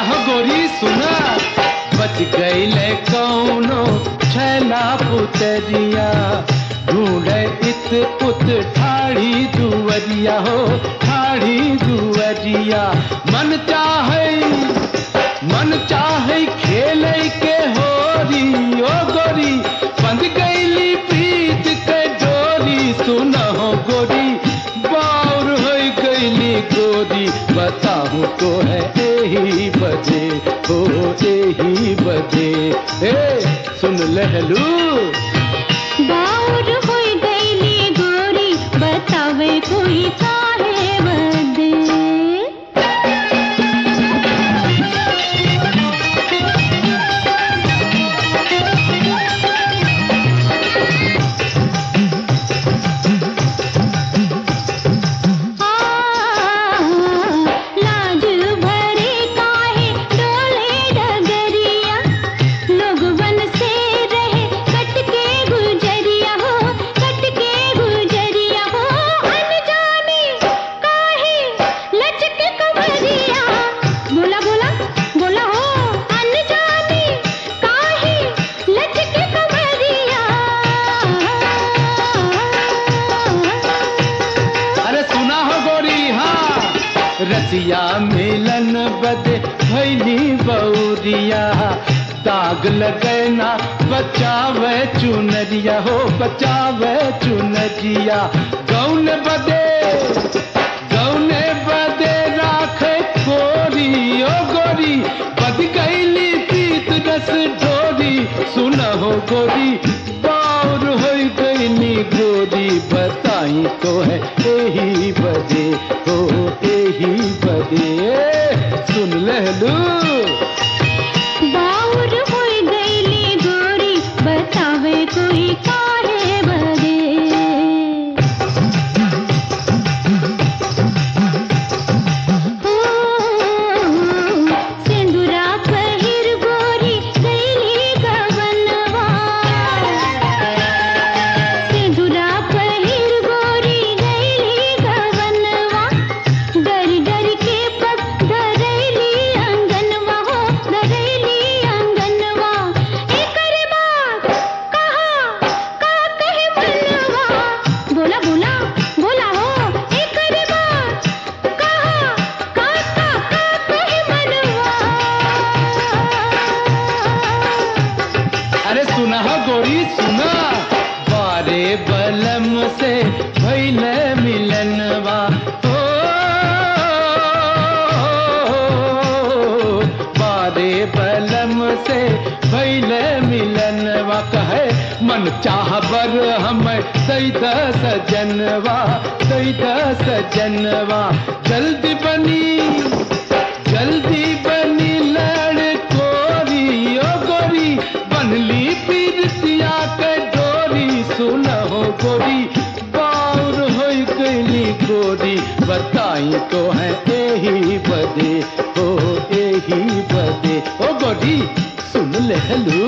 हो गोरी सुना बच गईले कौनो छैला पुतरिया ढूंढे इत उत ठाड़ी दुवरिया हो ठाड़ी दुवरिया मन चाहे मन चाहे खेले के होरी ओ गोरी बंद गईली प्रीत के डोरी सुना हो गोरी बाउर हो गईली गोरी बताऊं तो है यही बजे हो यही बजे ए सुन लहलू बाउर होई गईली गोरी बतावे कोई काहे बदे आ, लाज भरे काहे डोले डगरिया लोगवन से रहे कट के गुजरिया हो कट के गुजरिया हो अनजाने काहे लचके कमरिया बोला बोला बोला हो अनजाने काहे लचके कमरिया अरे सुना हो गोरी हाँ रसिया मिलन बदे भैली बौरिया दाग लगना बचावे चुनरिया हो बचावे चुनरिया गौन बदे गौन बदे राखे गोरी ओ गोरी बद गईली पीत रस ढोरी सुना हो गोरी बाउर हो गईली गोरी बताई तो है यही बजे हो यही बजे सुन लहलू बाउर होई गईली गोरी बतावे कोई काहे बदे हो, सिंदूरा पहिर गोरी गईली गवनवा सिंदूरा पहिर गोरी गईली गवनवा डर डर के पग धरैली अंगनवा हो धरैली अंगनवा एकर बात कहा का कहे मनवा बोला बोला बोला हो एकर बात कहा का का का कहे मनवा अरे सुना हो गोरी सुना बारे बलम से भैले मिलनवा ओ बारे बलम से भैले मिलनवा कहे मन चाह बर हम दैद सजनवा दैद सजनवा जल्दी बनी जल्दी बनी लड़ कोरी ओ गोरी बनली पीरतिया के डोरी सुन हो गोरी बाउर हो गईली गोरी बताई तो है यही बदे हो यही बदे ओ गोरी सुन ले हलू